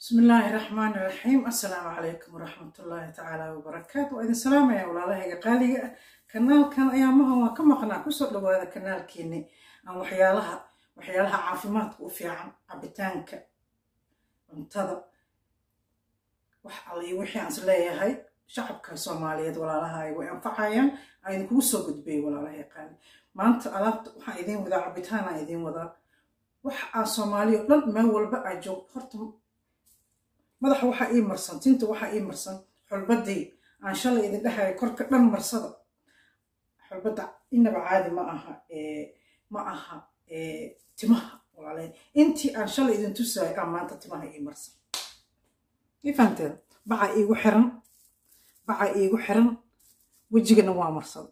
بسم الله الرحمن الرحيم السلام عليكم ورحمة الله تعالى وبركاته وإذن سلام يا ولاله قالي كنال كان أيامها وكما قناع كسر لو هذا كنال كيني أو وحيالها وحيالها عافمات وفي عن عبتانك انتظر wax allii wixii aan is leeyahay shacabka soomaaliyeed walaalahay way anfacayaan aynu kugu soo gudbay walaalahay qaali maanta alaabta waxaan idiin wadaa cabitaanaa idiin wadaa wax aa soomaaliya o dhan meel walba aa joogto horta madaxa waxaa ii marsan tinta waxaa ii marsan xulbadii aan shalay idin dhahaya korka dhan marsada xulbadda inaba caadi ma aha ma aha timaha walaalahay intii aan shalay idin tusaayo aa maanta timaha ii marsan ifaanteeda baca iigu xiran baca iigu xiran wejigana waa marsada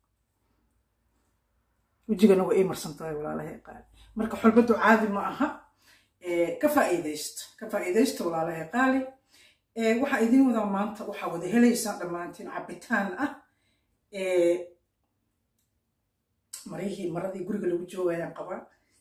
wejigana waa ii marsan tahay walaalahay qaali marka xulbaddu caadi ma aha ka faa'iidaysta ka faa'iidaysta walaalahay qaali waxaa idiin wadaa maanta waxaa wada helaysaan dhammaantiin cabitaan ah marihii maradii guriga lagu joogayaan qabaa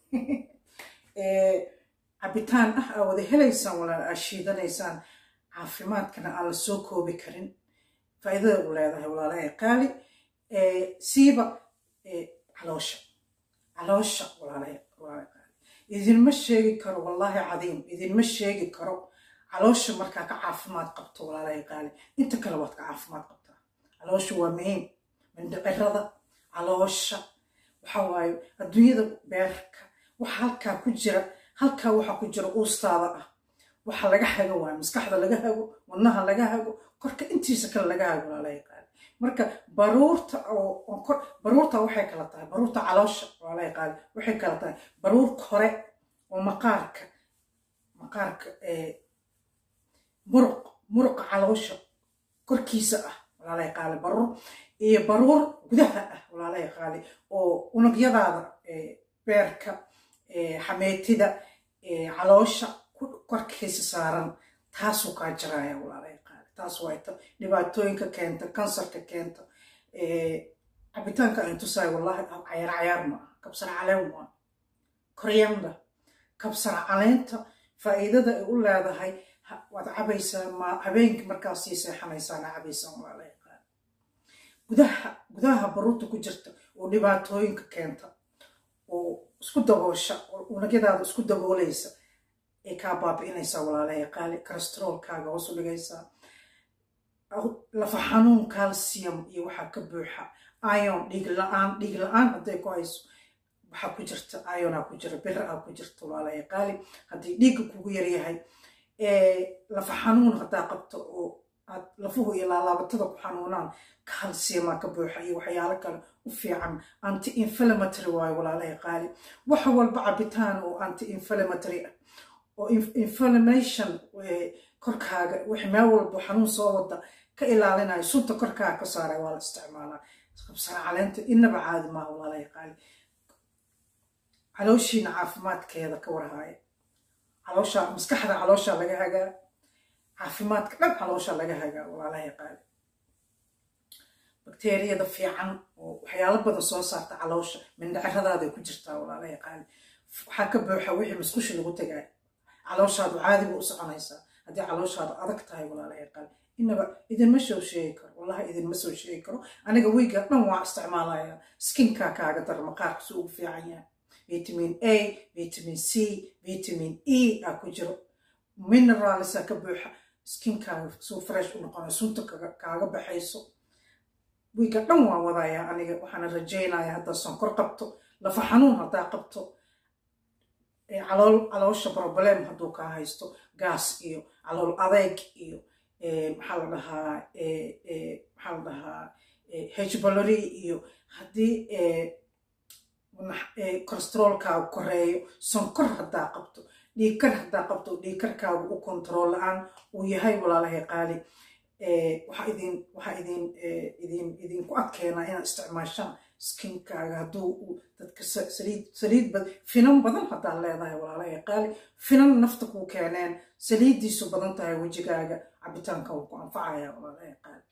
cabitaan ah aa wada helaysaan walaal aa shiidanaysaan caafimaadkana aan la soo koobi karin faa'iidada u leedahay walaalahay qaali siiba caloosha caloosha walaalahay walaalahay qaali idinma sheegi karo wallaahi cadiim idinma sheegi karo caloosha markaa ka caafimaad qabto walaalahay qaali inta kale waad ka caafimaad qabtaa caloosha waa muhiim mindhicirada caloosha waxa waaye adduunyada beerka waxa halkaa ku jira halkaa waxaa ku jira uustaada ah waxa laga hago waa maskaxda laga hago wadnaha laga hago korka intiisa kale laga hago walaalahay qaali marka baruurta oo baruurta waxay kala tahay baruurta caloosha walaalahay qaali waxay kala tahay baruur kore oo maqaarka maqaarka muruq muruqa caloosha korkiisa ah walaalahay qaali baruur iyo baruur gudaha ah walaalahay qaali oo unugyadaada beerka xameetida caloosha korkiisa saaran taasuu kaa jiraaya walaalahay qaali taas waayta dhibaatooyinka keenta kansarka keenta cabitaanka aan tusaayo wallahi cayaar cayaar ma aha kabsar caleen waa koryanda kabsar caleenta faa'iidada ay u leedahay waad cabaysaa ma habeenkii markaas sii seexanaysaana cabaysaan walaalahay qaali gudaha gudaha baruurta ku jirta oo dhibaatooyinka keenta oo isku daboosha oo unugyadaada isku daboolaysa ay kaa baabi'inaysaa walaalahay qaali cholesteroolkaaga hoos u dhigaysaa lafa xanuun calcium iyo waxaa ka buuxa ion dhiig la-aan dhiig la-aan hadday ku hayso waxaa ku jirta ionaa ku jira bira aa ku jirta walaalahay qaali haddii dhiigga kugu yaryahay lafa xanuun haddaa qabto oo aad lafuhu iyo laalaabatada ku xanuunaan calciumaa ka buuxa iyo waxyaalo kale u fiican anti inflammatory waayo walaalahay qaali wax walba cabitaan oo anti inflammatory ah oo inflammation korkaaga wix meel walba xanuun soo wada ka ilaalinayo sunta korkaaga ka saaray waa la isticmaalaa qabsara caleenta inaba caadi maaha walaalahay qaali calooshiina caafimaadkeeda ka warhaaya caloosha maskaxda caloosha laga hagaa caafimaadka dhan caloosha laga hagaa walaalahay qaali bakteeriyada fiican oo waxyaalo badan soo saarta caloosha mindhaciradaada ku jirtaa walaalahay qaali waxaa ka buuxa wixii musqusha lagu tagaaya calooshaadu caadiba u soconaysaa haddii calooshaadu adag tahay walaalahay qaali inaba idinma soo sheegi karo wallahi idinma soo sheegi karo aniga weyga dhan waa isticmaalaya skinkaa kaaga dara maqaarka si ugu fiican yahay vitamin a vitamin c vitamin e aa ku jiro mineralsa ka buuxa skinkaaga suu fresh u noqonayo sunta kaaga baxayso wiiga dhan waa wadaya aniga waxaana rajaynaya haddaa sonkor qabto lafa xanuun haddaa qabto caloosha problem hadduu kaa haysto gaas iyo calool adeeg iyo maxaa la dhahaa maxaa la dhahaa hbalory iyo haddii cholesteroolkaagu koreeyo sonkor haddaa qabto dhiigkar haddaa qabto dhiigkarkaagu u kontarool la-aan uu yahay walaalahay qaali waxaa idin waxaa idin idin idinku adkeenaa inaad isticmaashaan skinkaaga hadduu dadka saliid saliid bad finan badan haddaad leedahay walaalahay qaali finan nafta kuu keeneen saliiddiisu badan tahay wejigaaga cabitaanka wuu ku anfacaya walaalahay qaali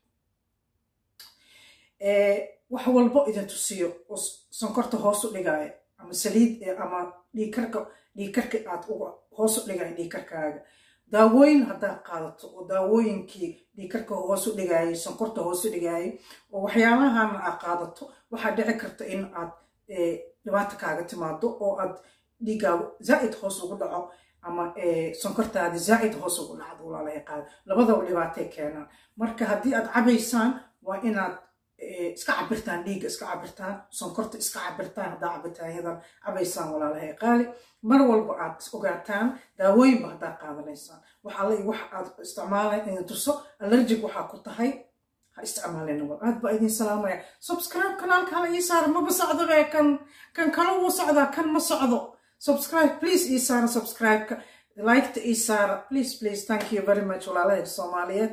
wax walbo idin tusiyo oo sonkorta hoos u dhigaya ama saliid ama dhiigkarka dhiigkarka aad uga hoos u dhigaya dhiigkarkaaga daawooyin haddaad qaadato oo daawooyinkii dhiikarka hoosu dhigaayay sonkorta hoosu dhigaayay oo waxyaalahan aad qaadato waxaa dhici karta in aad dhibaato kaaga timaado oo aad dhiiggaagu zaa'id hoos ugu dhaco ama sonkortaadi zaa'id hoos ugu dhacdo walaalahay qaada labadaba dhibaatay keenaan marka haddii aad cabaysaan waa inaad iska cabirtaan dhiigga iska cabirtaan sonkorta iska cabirtaan haddaa cabitaanyadan cabaysaan walaalahay qaali mar walba aad is ogaataan daawooyinba haddaad qaadanaysaan wax alle iyo wax aad isticmaalan idin tuso allergic waxaa ku tahay ha isticmaalina wal aad baa idin salaamaya subscribe kanaalka hala ii saara maba socdo bee kan kan kale wuu socdaa kan ma socdo subscribe please ii saara subscribe-ka liketa ii saara please please thank you very much walaalahay soomaaliyeed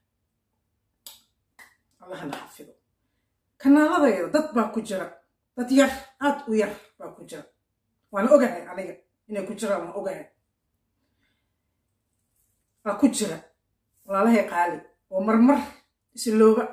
allahna xafido kanaaladayda dad baa ku jira dad yar aad u yar baa ku jira waan ogahay aniga inay ku jiraan waan ogahay baa ku jira walaalahay qaali oo marmar isilooba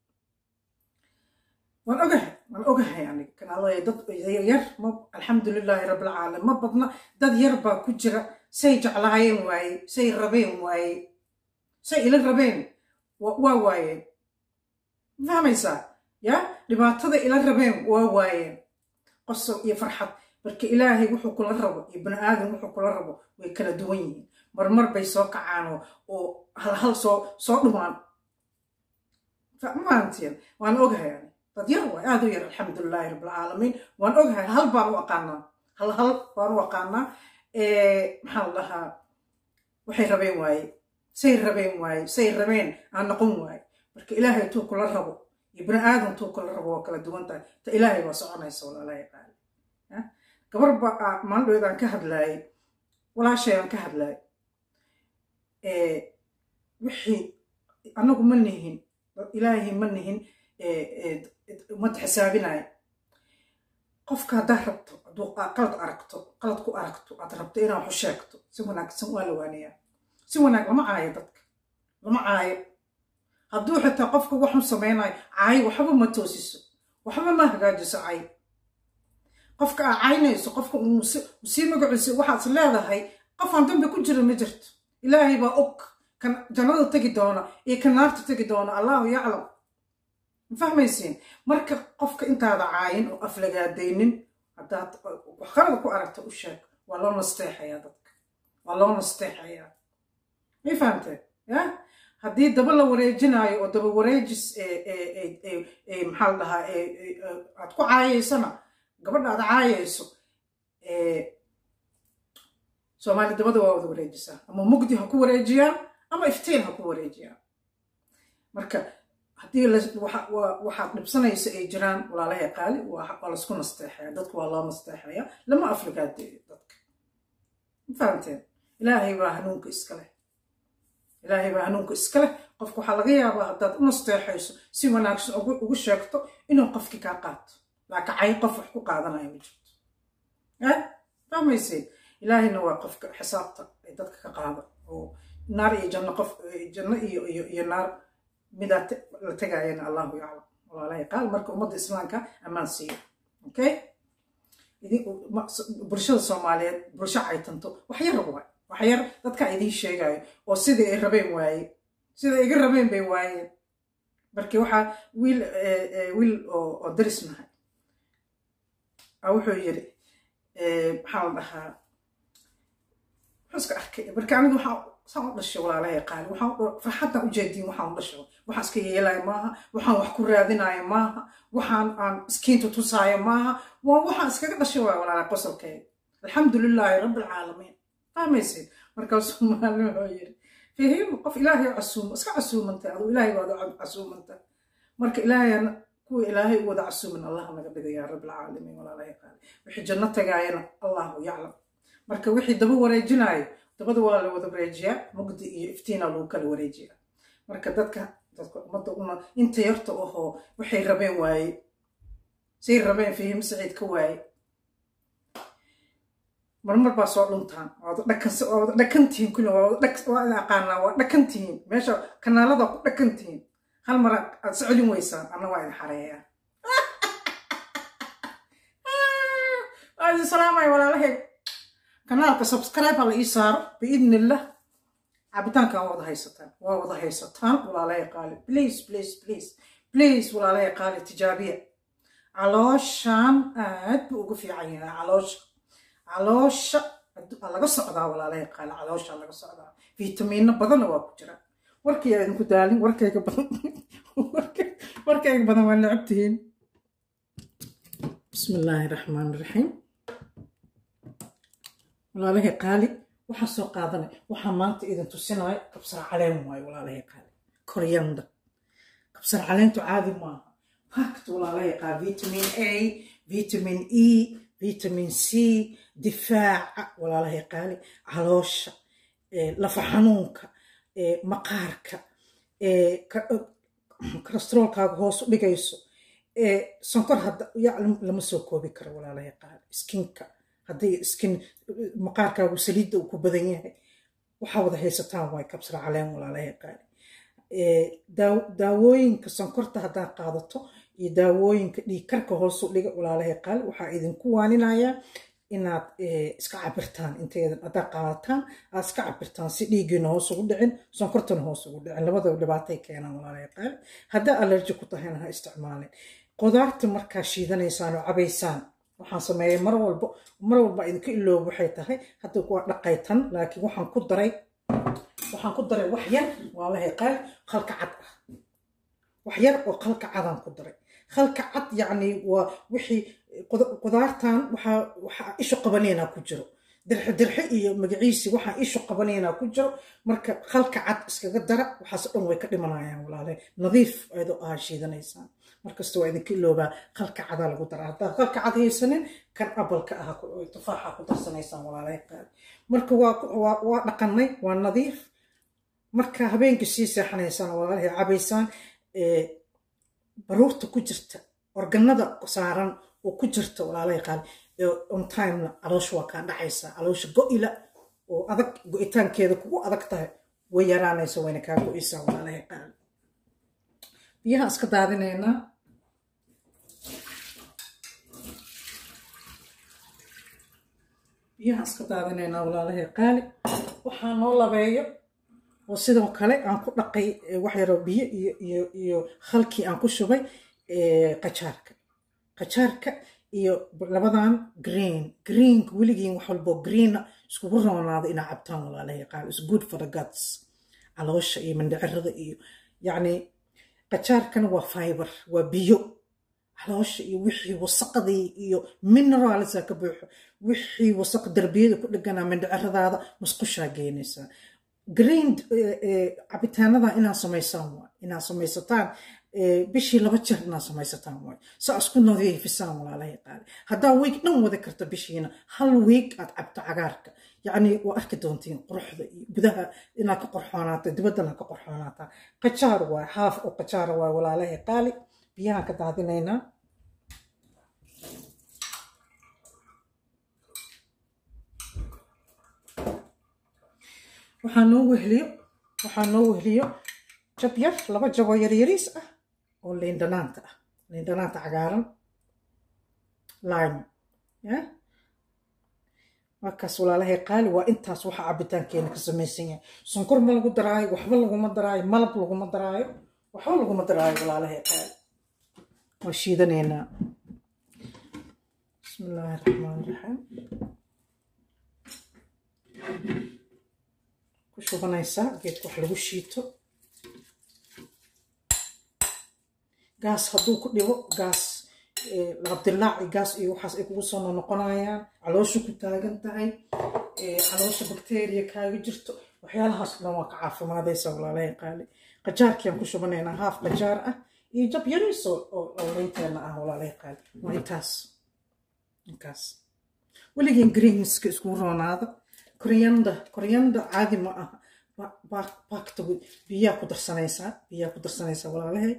waan ogahay waan ogahay aniga kanaaladayda dad yar ma alxamdulilaahi rabbilcaalamiin ma badna dad yar baa ku jira say jeclaayeen waaye say rabeen waaye say ila rabeen waa waayeen fahmaysaa ya dhibaatada ila rabeen waa waayeen qosol iyo farxad marka ilaahay wuxuu kula rabo iyo bani aadam wuxuu kula rabo way kala duwan yihiin marmar bay soo kacaan oo halhal soo soo dhumaan maantiin waan ogahay ani dad yar waay aad u yar alxamdulilaahi rabbilcaalamiin waan ogahay hal baan u aqaanaa hal hal baan u aqaanaa maxaan dhahaa waxay rabeen waaye say rabeen waaye say rabeen aan noqon waaye marka ilaahay tuu kula rabo iyo bani aadam tuu kula rabo waa kala duwan tahay ta ilaahay baa soconaysa walaalahay qaali gabar ba maalindhood aan ka hadlaayay walaashay aan ka hadlaayay wixii annagu ma nihin ilaahay ma nihin umad xisaabinaya qofka haddaad rabto hadduu qalad aragto qalad ku aragto aad rabto inaad waxu sheegto si wanaagsan waa la waanayaa si wanaag lama caayo dadka lama caayo hadduu xitaa qofka waxu samaynayo caayo waxba ma toosiso waxba ma hagaajiso cay qofka aa caynayso qofka sii magaciisa waxaad leedahay qofaan dambi ku jira ma jirto ilaahay baa og kan jannada tegi doona iyo kan naarta tegi doona allahu yaclam ma fahmaysiin marka qofka intaada caayin oo aflagaadaynin haddaad qalada ku aragta u sheeg waa loo nasteexayaa dadka waa loo nasteexayaa may fahamteen ya haddii daba la wareejinaayo oo daba wareejis maxaa la dhahaa aad ku caayaysana gabadha aad caayayso soomaali dabada waa wada wareejisaa ama mugdi ha ku wareejiyaan ama iftiin ha ku wareejiyaan marka haddii waxaad dhibsanayso ay jiraan walaalahay qaali waa laisku nasteexaya dadku waa loo nasteexaya lama afligaadeeyo dadka ma fahamteen ilaahay baa hanuunka iska leh ilaahay baa hanuunka iska leh qofka waxaa laga yaabaa haddaad u nasteexayso si wanaagsan ugu sheegto inuu qofkii kaa qaato laakiin cay qof wax ku qaadanayo ma jirto fahmayseed ilaahayna waa qofka xisaabta ay dadka ka qaada oo naar iyo janno qof janno iyo iyo iyo naar midaa la tegaayana allahu yaclam walaalahay qaal marka ummadda islaamka ammaan siiyo okay bulshada soomaaliyeed bulsho caytanto wax yar waay wax yar dadka idiin sheegayo oo sidai ay rabeen waaye sida iga rabeen bay waayeen markii waxaa wiil wiil oo daris nahay wuxuu yiri maxaa la dhahaa wuxuu iska arkay marka aniga waxaa saan u dhashay walaalahay qaali waxaan farxaddan ujeediin waxaan u dhashay waxaan iska yeelaya maaha waxaan wax ku raadinaya maaha waxaan aan iskiinta tusaayo maaha waa waxaan iskaga dhashay waay walaalahay qosolkeeda alxamdulilaahi rabbilcaalamiin fahmaysid markaasuu maalin wuxuu yiri fahim qof ilaahay casuumo iska casuumantay aduu ilaahay waad casuumantay marka ilaahayana kuwa ilaahay u wada casuumin allah naga dhiga yaa rabbilcaalamiin walaalahay qaali wixii janno tagaayana allahu yaclam marka wixii daba wareejinaayo dabada waa la wada wareejiyaa mugdi iyo iftiina lagu kala wareejiyaa marka dadka dadka ummadda una inta yarta ahoo waxay rabeen waaye say rabeen fahim saciid ka waaye marmar baa soo dhuntaan waa wada dhakantihiin kulli waa ida aqaanaa waa dhakantihiin meesha kanaalada ku dhakantihiin hal mara aad socodin weysaan anna waa idin xareeyaa waa idin salaamaya walaalahay kanaalka subscribe ha la ii saaro biidni illah cabitaankan waa wada haysataan waa wada haysataan walaalahay qaali please please please please walaalahay qaali tijaabiya calooshan aad buu ugu fiican yahay caloosha caloosha laga socdaa walaalahay qaali caloosha laga socdaa fiitamiino badanna waa ku jira warkii idinku daalin warkayga badan warkayga badan waa necabtihiin bismi illaahi raxmaan raxiim walaalahay qaali waxaa soo qaadanay waxaa maanta idin tusinaya kabsar caleen waayo walaalahay qaali koryanda kabsar caleentu caadi maaha pact walaalahay qaali vitamin a vitamin e vitamin c difaaca walaalahay qaali caloosha lafa xanuunka maqaarka kolestroolkaaga hoos u dhigayso sonkor hadda lama soo koobi karo walaalahay qaali skinka haddii skin maqaarkaagu saliidda uu ku badan yahay waxaa wada haysataan waay kabsar caleen walaalahay qaali daawooyinka sonkorta haddaad qaadato iyo daawooyinka dhiigkarka hoosu dhiga walaalahay qaali waxaa idinku waaninayaa inaad iska cabirtaan inteedan haddaad qaadataan aad iska cabirtaan si dhiiggiina hoos ugu dhicin sonkortana hoos ugu dhicin labadaba dhibaatay keenaan walaalahay qaali haddaa allerji ku tahayna ha isticmaalin qudaarta markaa shiidanaysaan oo cabaysaan waxaan sameeyay mar walba mar walba idinka iloob waxay tahay hadda waa dhaqaytan laakiin waxaan ku daray waxaan ku daray wax yar walaalahay qaali khalka cad ah wax yar oo khalka cadaan ku daray khalka cad yacni waa wixii qudaartan waxaa waxaa ishu qabanaynaa ku jiro dirxe dirxe iyo magaciisi waxaa ishu qabanaynaa ku jiro marka khalka cad iskaga dara waxaas dhan way ka dhimanayaan walaalahay nadiif ayadoo aha shiidanaysaan markasta waa idinka iloobaa khalka cadaa lagu daraa haddaad khalka cad haysanin kan abalka ah tufaaxa ku darsanaysaan walaalahay qaali marka waa waa dhaqanay waa nadiif marka habeenkii sii seexanaysaan walaalahay cabaysaan baruurta ku jirta organada saaran oo ku jirta walaalahay qaali on timena caloosha waa kaa dhacaysaa caloosha go-ila oo adag go-itaankeeda kugu adag tahay way yaraanaysa wayna kaa go-aysaa walaalahay qaali biyaha iska daadinaynaa biyaha iska daadinaynaa walaalahay qaali waxaa noo labeeyo oo sidoo kale aan ku dhaqay wax yaroo biyo iyo iyo iyo khalkii aan ku shubay qajaarka qajaarka iyo labadan green greenka weligiin wax walboo greena iskugu roonaado inaa cabtaan walaalahay qaali is good for the guts caloosha iyo mandhicirada iyo yacni qajaarkana waa fiber waa biyo caloosha iyo wixii wasaqdii iyo mineralsa ka buuxo wixii wasaq darbiyada ku dheganaa mindhiciradaada musqushaa geenaysaa green cabitaanada inaad samaysaan waay inaad samaysataan bishii laba jeer inaad samaysataan waay saa isku nadiifisaan walaalahay qaali haddaa wiig dhan wada karta bishiina hal wiig aad cabto cagaarka yacni waa arki doontiin quruxda iyo gudaha inaad ka qorxoonaata dibaddana ka qorxoonaataa qajaar waay haaf oo qajaara waay walaalahay qaali biyahaan ka daadinaynaa waxaa noo wehliyo waxaa noo wehliyo jab yar laba jaboo yaryariis ah oo liindhanaanta ah liindhanaanta cagaaran lime ya markaas walaalahay qaali waa intaas waxa cabitaankeena ka samaysan yahay sonkor ma lagu daraayo waxba laguma daraayo malab laguma daraayo waxba laguma daraayo walaalahay qaali waa shiidanaynaa bismi illaahi raxmaan raxiim ku shubanaysaa geedka wax lagu shiito gaas hadduu ku dhibo gaas labdilaac iyo gaas iyo waxaas ay kugu soo noqonayaan caloosha ku taagan tahay caloosha bakteriya kaaga jirto waxyaalahaas dhan waa ka caafimaadaysa walaalahay qaali qajaarkiaan ku shubanaynaa haaf qajaar ah iyo jab yariis oo lawleynteena ah walaalahay qaali waa intaas inkaas weligiin greenska iskugu roonaada koryanda koryanda caadi ma aha baakta biyaa ku darsanaysaa biyaa ku darsanaysaa walaalahay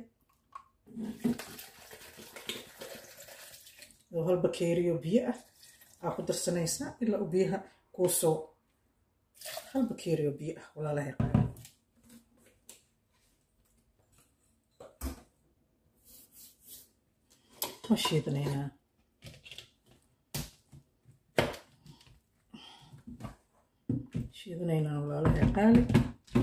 oo hal bakeeriyo biyo ah aa ku darsanaysaa ilaa u biyaha kuu soo hal bakeeriyo biyo ah walaalahay waa shiidanaynaa shiidanaynaa walaalahay qaali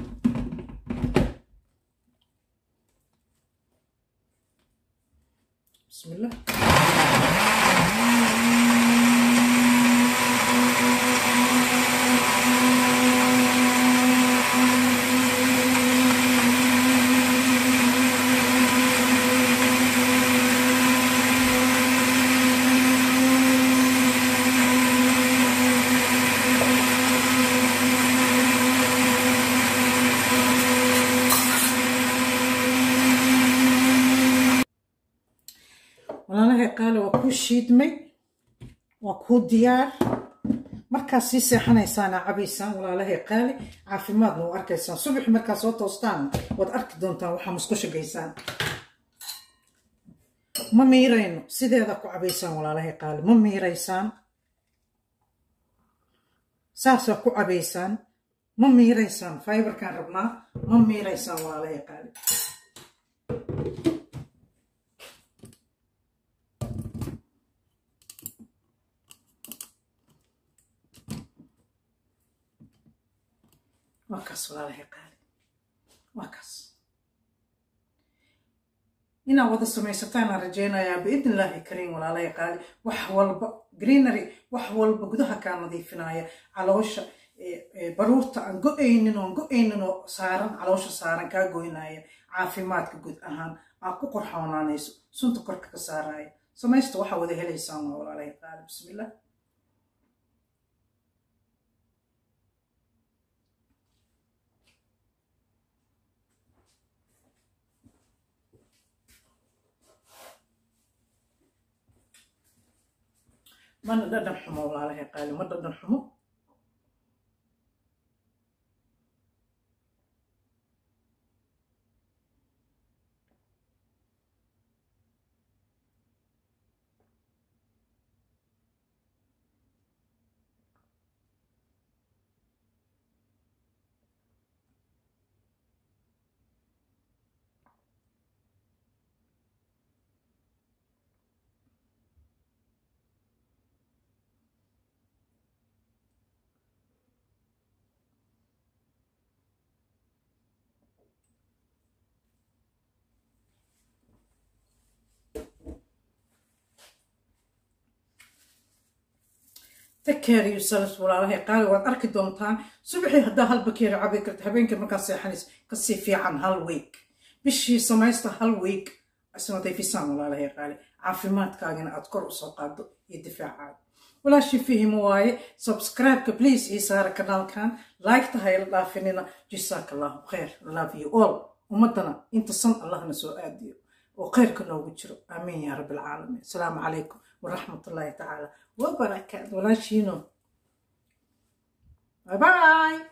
shiidmay waa kuu diyaar markaad sii seexanaysaan aa cabaysaan walaalahay qaali caafimaadna u arkaysaan subaxi markaad soo toostaan waad arki doontaan waxaa musqusha gaysaan ma miirayno sideeda ku cabaysaan walaalahay qaali ma miiraysaan saasaa ku cabaysaan ma miiraysaan fiberkaan rabnaa ma miiraysaan walaalahay qaali waa kaas walaalahay qaali waa kaas inaad wada samaysataan aan rajaynayaa biidn illaahi kariim walaalahay qaali wax walba greenery wax walba gudaha kaa nadiifinaya caloosha baruurta aan go-aynin oon go-aynin oo saaran caloosha saaran kaa goynaya caafimaadka guud ahaan aad ku qorxoonaanayso sunta korka ka saaraya samaysta waxaa wada helaysaan waa walaalahay qaali bismillah mana dhadhan xumo walaalahay qaali ma dhadhan xumo takeer yourself walaalahay qaali waad arki doontaan subaxii haddaa hal bakeeri cabi karta habeenkii markaad seexanays kasii fiican hal week bishii samaysta hal week isnadayfisaan walaalahay qaali caafimaadkaagina aad kor usoo qaado iyo difaacaada walaashii fihimo waaye subscribe-ka please ii saara kanaalkan like-ta hayla dhaafinina jisaaka allahu khayr love you all ummadana inta san allahna soo aadiyo oo khayrka noogu jiro aamiin yaa rabbi alcaalamiin asalaamu calaykum waraxmat ullaahi tacaala وبركاته ولا شينو باي باي